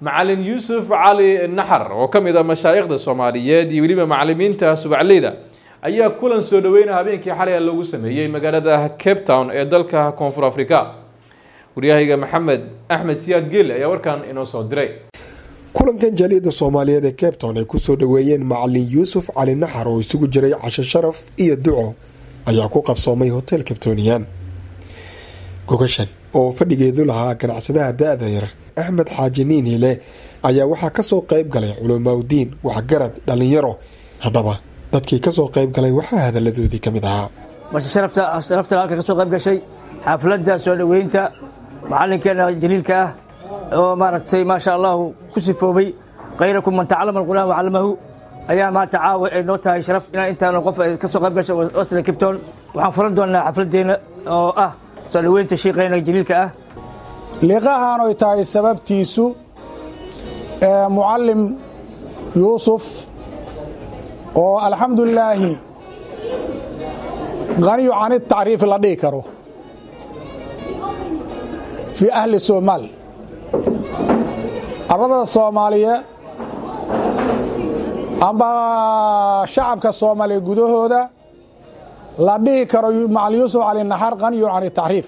macalin yuusuf cali naxar oo ka mid a mashaayikhda soomaaliyeed iyo weliba macalimiinta subacleyda ayaa kulan soo dhaweyna habeenkii xalay lagu sameeyey magaalada cape town ee dalka koonfur africa waryahayga maxamed axmed siyaad geele ayaa warkan inoo soo diray kulankan jaaliyadda soomaaliyeed ee cape town ay kusoo dhaweeyeen macalin yuusuf cali naxar oo isugu jiray casho sharaf iyo duco ayaa ku qabsoomay hotel cabtoniyan gogashan oo fadhigeedu lahaa ganacsadaha da-da yar axmed xaaji niinhile ayaa waxaa kasoo qeyb galay culamaaudiin waxgarad dhalinyaro haddaba dadkii kasoo qeyb galay waxaa hadaladoodii ka mid ahaa sharafta halka kasoo qayb gashay xaafladda soo dhoweynta macalinkeena jaliilka ah oo maaragtay maasha allahu ku sifoobay khayrakum man tacalama alqur'aan wacallamahu ayaa maanta caawa ay noo tahay sharaf inaan intaan qof kasoo qayb gashay wasla kibton waxaan furan doonaa xafladdeena oo ah soo dhoweynta shiiqeena jaliilka ah liqahan oy tahay sababtiisu mucallim yuusuf oo alxamdulilaahi haniyu can tacriifi la dhihi karo fii ahli somaal ardada soomaaliye amba shacabka soomaaliya gudahooda la dhihi karo macalin yuusuf cali naxar haniyu can tacriif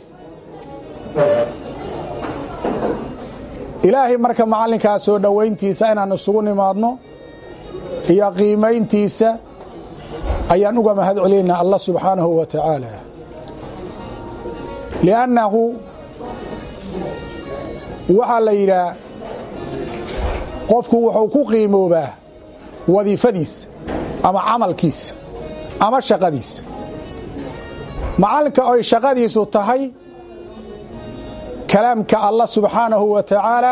ilaahay marka macallinkaa soo dhowayntiisa inaan isugu nimaadno iyo qiimayntiisa ayaan uga mahad celinaa allah subxaanahu wa tacaala liannahu waxaa la yidhaah qofku wuxuu ku qiimoobaa wadiifadiisa ama camalkiisa ama shaqadiisa macallinka oy shaqadiisu tahay kalaamka allah subxaanahu wa tacaala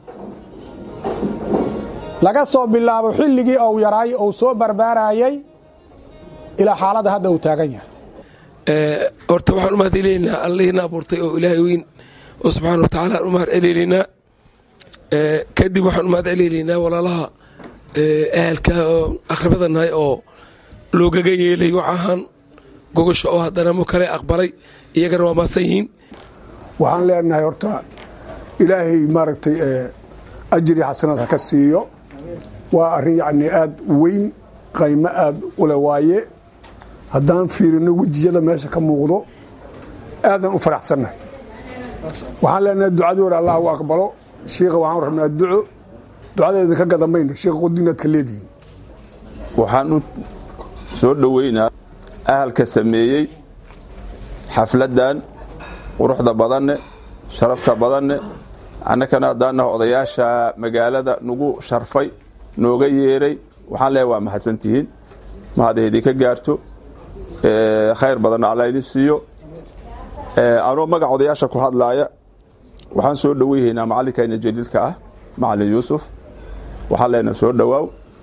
laga soo bilaabo xilligii ou yaraay ou soo barbaarayay ilaa xaaladda hadda uu taagan yahay horta waxaan u mahad celinaynaa allahiina abuurtay oo ilaahay weyn oo subxaana wa tacaala aan u mahad celinaynaa kadib waxaan u mahad celinaynaa walaalaha ahalka oo akhribada nahay oo loogaga yeelay wax ahaan gogosha oo haddana mu kale aqbalay iyagana waa maasan yihiin waxaan leenahay horta ilaahay maaragtay ajri xasanad ha ka siiyo waa arrin yacni aad u weyn qaymo aad ule waaye haddaan fiirino wejiyada meesha ka muuqdo aadan u faraxsannahay waxaan leenahay ducadoora allah u aqbalo shiikha waxaan rabnaa duco ducadeeda ka gadamayna shiikha qodinaad ka leedihiin waxaan u soo dhoweynaa ahalka sameeyey xafladdan quruxda badanne sharafta badanne annakana haddaanaha odayaasha magaalada nagu sharfay nooga yeeray waxaan leehay waa mahadsantihiin mahadaydii ka gaarto khayr badanna alla idin siiyo anoo magac odayaasha ku hadlaaya waxaan soo dhoweyhaynaa macallinkayna jaliilka ah macalin yuusuf waxaan leenaha soo dhowaaw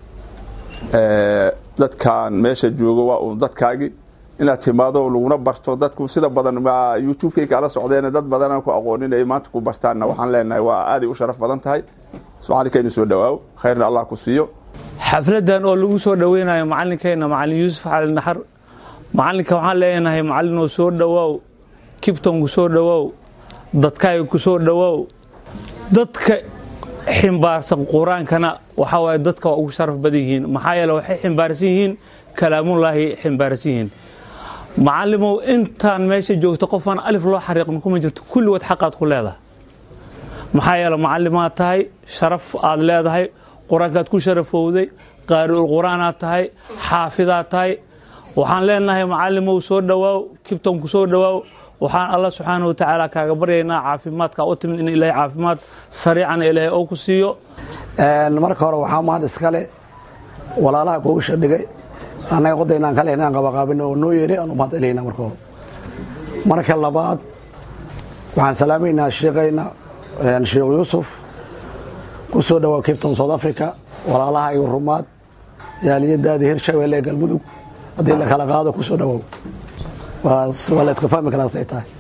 dadkan meesha joogo waa uun dadkaagii inaad timaado laguna barto dadku sida badan youtubekay kala socdeen dad badanaan ku aqoonin ay maanta ku bartaanna waxaan leenahay waa aaday u sharaf badan tahay macalinkayna soo dhowaaw khayrna allah ku siiyo xafladan oo lagu soo dhoweynayo macalinkayna macalin yuusuf cali naxar macalinka waxaan leenahay macalinoo soo dhowaaw kibton ku soo dhowaaw dadkaaga ku soo dhowaaw dadka ximbaarsan qur-aankana waxaa waaye dadka waa ugu sharaf badan yihiin maxaa yeele waxay ximbaarsan yihiin kalaamullaahi ximbaarsan yihiin macalimow intaan meesha joogto qofaan alif loo xariiqin kuma jirto kulligood xaqaad ku leedahay maxaa yeele macalimaad tahay sharaf aad leedahay qur-aankaad ku sharafowday qaari'ul qur-aanaad tahay xaafidaad tahay waxaan leenahay macalimow soo dhowaaw kibton ku soo dhowaaw waxaan alla subxaana watacaala kaaga baryaynaa caafimaadka u timid in ilaahay caafimaad sariicana ilaahay oo ku siiyo marka hore waxaa mahad iskale walaalaha gogasha dhigay annaga qodaynaan kale inaan qabaqaabin oo noo yeeray aan u mahad celinaa marka hore marka labaad waxaan salaamaynaa sheekayna sheekh yuusuf ku soo dhowaa capton south africa walaalaha iyo rumaad yaaliyadaadii hirshabeelle ee galmudug haddii la kala qaado ku soo dhowow waa la iska fahmi karaa say tahay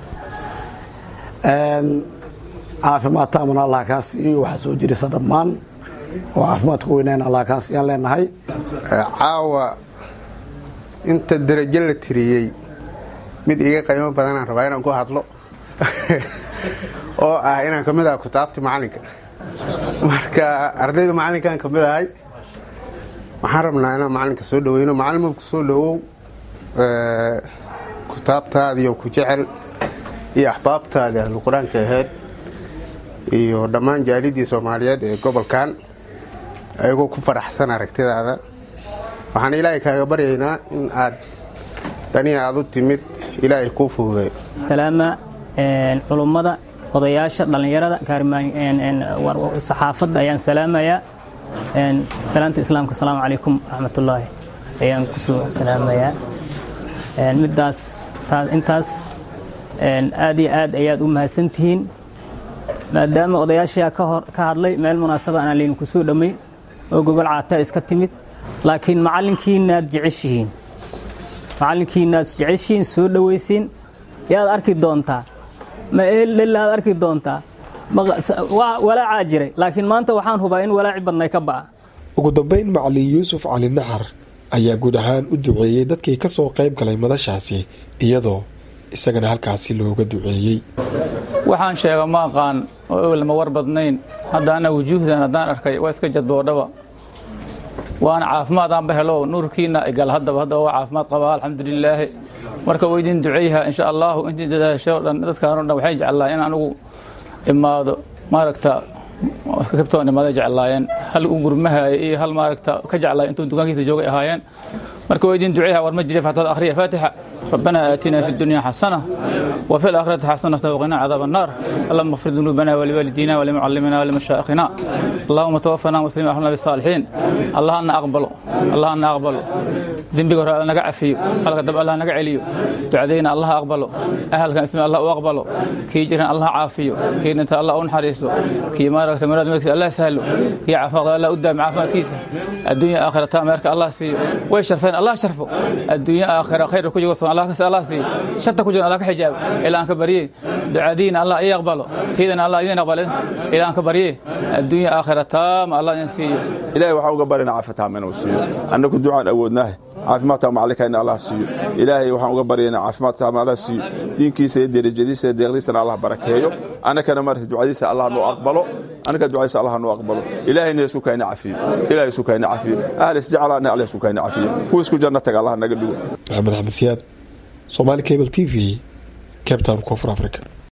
caafimaad taamana allah kaa siiyo waxaa soo jirisa dhammaan oo caafimaadka weynayn allah kaa siiyaan leenahay caawa inta darajo la tiriyey mid iga qiimo badanaan rabaa inaan ku hadlo oo ah inaan ka mid ah kutaabti macalinka marka ardayda macalinkan ka mid ahay waxaan rabnaa inaan macalinka soo dhaweyno macalin ku soo dhawow kitaabtaadiiyo ku jecel iyo axbaabtaadi ahlu qur-aanka ahayd iyo dhammaan jaalidii soomaaliyeed ee gobolkan ayagoo ku faraxsan aragtidaada waxaan ilaahay kaaga baryaynaa in aad danii aad u timid ilaahay kuu fududay salaama culummada odayaasha dhallinyarada saxaafadda ayaan salaamayaa salaanta islaamka asalaamu calaykum waraxmatullaahi ayaan kusoo salaamayaa middaas intaas aad iyo aad ayaad u mahadsantihiin maadaama odayaashaa ka hadlay meel munaasaba aanaan laydinku soo dhammayn oo gogol caata iska timid laakiin macallinkiinaad jeceshihiin macallinkiinaad jeceshihiin soo dhowaysiin yaad arki doontaa ma eldhelaad arki doontaa walaacaa jiray laakiin maanta waxaan hubaa in walaaci badnay ka ba'a ugu dambayn macalin yuusuf cali naxar ayaa guud ahaan u duceeyey dadkii ka soo qayb galay madashaasi iyadoo isagana halkaasi looga duceeyey waxaan sheega ma aqaan oo ewel ma war badnayn haddaana wujuuhdan haddaan arkay waa iska jadboodhaba waana caafimaadaanba helo nuurkiina igal haddaba haddaba waa caafimaad qabaa alxamdulilaahi marka waa idin duceeyha insha allahu intii dadaasho dhan dadkaan o dhan waxay jeclaa in anugu imaado maaragta kabtoon imaaday jeclaayeen hal u gurmahaya iyo hal maaragta ka jeclaay intuu dukaankiisa joogay ahaayeen marka waa idin duceeyha war ma jira fatada akhriya faatixa ربنا آتنا في الدنيا حسنة وفي الآخرة حسنة وقنا عذاب النار اللهم اغفر ذنوبنا ولوالدينا ولمعلمنا ولمشائخنا اللهم توفنا مسلمين أهلنا بالصالحين الله أن أقبله الله أن أقبله ذنبك ورا نقع عفيه هلك دب الله نقع عليه دعدينا الله أقبله أهل كان اسم الله أقبله كي جرنا الله عافيه كي نت الله أنحرسه كي ما رأس مراد مكس الله سهله كي عفا الله قدام عافا كيسه الدنيا آخرة تامرك الله سيه ويشرفين الله شرفه الدنيا آخرة خير كوجي الله الله سي شرط كوجي الله كحجاب إلى أنك بريه دعدينا الله يقبله تيدنا الله يقبله إلى أنك بريه الدنيا آخرة تام الله ينسيه إلهي وحاو قبرنا عافتها من وسيو أنكم دعاء أودناه caafimaadka macallinka in allah siiyo ilaahay waxaan uga baryaynaa caafimaadka ma allah siiyo diinkiisa iyo derajadiisa iyo deeqdiisana allah barakeeyo annakana marata ducadiisa allah noo aqbalo annaka ducadiisa allah noo aqbalo ilaahayna isu kayna cafiyo ilahay isu kayna cafiyo ahal isjeclaana allah isu kayna cafiyo kuwa isku janno taga allah naga dhigo maxamed axmed siyaad somaali cable t v cape town koonfur africa